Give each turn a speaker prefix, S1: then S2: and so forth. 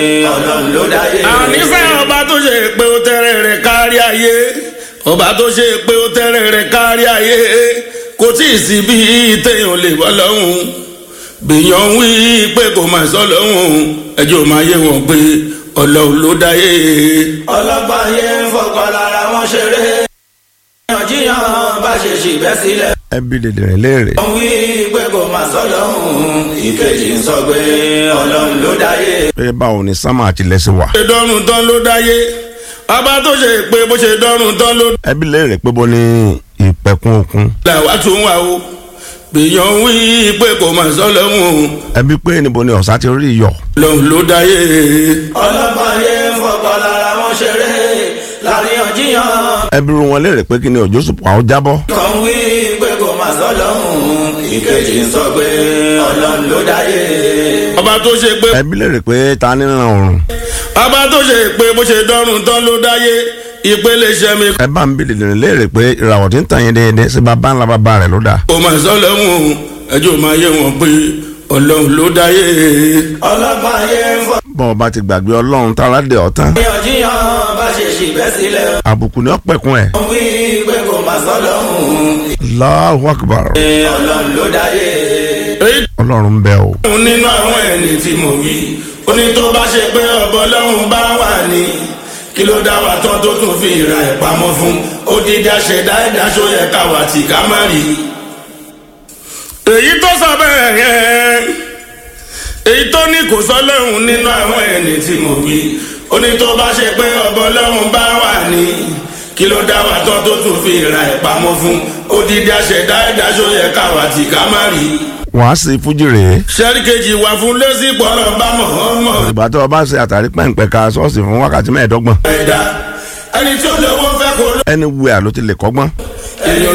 S1: ọlọ́run ló dáyé.
S2: àníṣe ọba tó ṣe pé ó tẹ́rẹ̀ rẹ̀ kárí ayé ọba tó ṣe pé ó tẹ́rẹ̀ rẹ̀ kárí ayé kò tí ì sí bí téèyàn lè bọ́ lọ́hùn bèèyàn wí pé kò máa sọ lọ́hùn ẹjọ́ máa yé wọn pé ọlọ́run ló dáyé.
S1: ọlọ́gbọ́n ayé ń fọkàn lára wọn ṣeré. ìyànjíyàn bá ṣe ṣìbẹ́ sílẹ̀.
S3: ẹbí dèdè rẹ léèrè.
S1: wọ́n wí pé kò máa sọ lọ́hùn ìkejì ń sọ pé ọlọ́run ló dáyé.
S3: pé báwo ni sámà àti lẹ́sìn wà.
S2: ṣe dọ́rùn tán ló dáyé ọba tó ṣe pé bó ṣe dọ́rùn tán ló
S3: ẹbí léèrè pé bó ní ìpẹ̀kun òkun.
S2: làwa tún wà o bèèyàn wí pé kò máa sọ lọ́hùn
S3: ẹbí pé níbo ni ọ̀sá ti rí iyọ̀.
S2: ọlọ́run ló dáyé.
S1: ọlọ́gbọ́n ayé ń fọkàn lára wọn ṣeré. láríyànjiyàn
S3: ẹbí ru wọn léèrè pé kí ni òjò sùpọ̀ àwọn jábọ́.
S1: kan wí pé kò máa sọ lọ́hùn ìkejì ń sọ pé ọlọ́run ló dáyé.
S2: ọba tó ṣe pé
S3: ẹbí léèrè pé ta ní ràn òrùn.
S2: ọba tó ṣe pé bó ṣe dọ́rùn tán ló dáyé ìpele sẹ́mi
S3: ẹ bá ń bí dèdè rẹ léèrè pé ìràwọ̀ tí ń tàn yín déédéé sí bàbá ńlá bàbá rẹ̀ ló dà.
S2: kò máa sọ lọ́hùn ẹjọ́ máa yé wọn pé ọlọ́run ló dáyé.
S1: ọlọ́gbọ́n ayé ń fọkàn
S3: bọ́n ọba ti gbàgbé ọlọ́run tára dé ọ̀tán.
S1: ìyànjíyàn bá ṣe ṣìbẹ́ sílẹ̀.
S3: àbùkù ni ó pẹ̀kun ẹ̀.
S1: wọ́n wí pé kò máa sọ lọ́hùn
S3: Allahu Akbar.
S1: ọlọ́run ló dáyé.
S2: èyí
S3: ọlọ́run ń bẹ o.
S2: tó nínú àwọn ẹni tí mo wí ó ní tó bá ṣe pé ọbọ lọ́hùn bá wà ní kí ló dá wa tán tó tún fi ìra ẹ̀ pamọ́ fún ó dídá ṣẹ̀dá ẹ̀dá ṣó yẹ káwa tì ká má rí. èyí tó sọ bẹ́ẹ̀ yẹn èyí tó ní kò sọ lọ́hùn nínú àwọn ẹni tí mo wí ó ní tó bá ṣe pé ọbọ lọ́hùn bá wà ní kí ló dá wa tán tó tún fi ìra ẹ̀ pamọ́ fún ó dídá ṣẹ̀dá ẹ̀dá ṣó yẹ káwa tì ká má rí
S3: wàá sí fújì rèé.
S2: sẹ́ríkejì wà fún lẹ́sìpọ̀ náà bá mọ̀ ọ́n mọ̀
S3: ìgbà tó o bá ṣe àtàrí pẹ̀ǹpẹ̀ ka ṣọ́ọ̀ṣì fún wákàtí mẹ́ẹ̀ẹ́dọ́gbọ̀n.
S2: ẹ̀dá ẹni tí ó lówó fẹ́ kó lọ.
S3: ẹni wíwà ló ti lè kọ́gbọ́n.
S2: èèyàn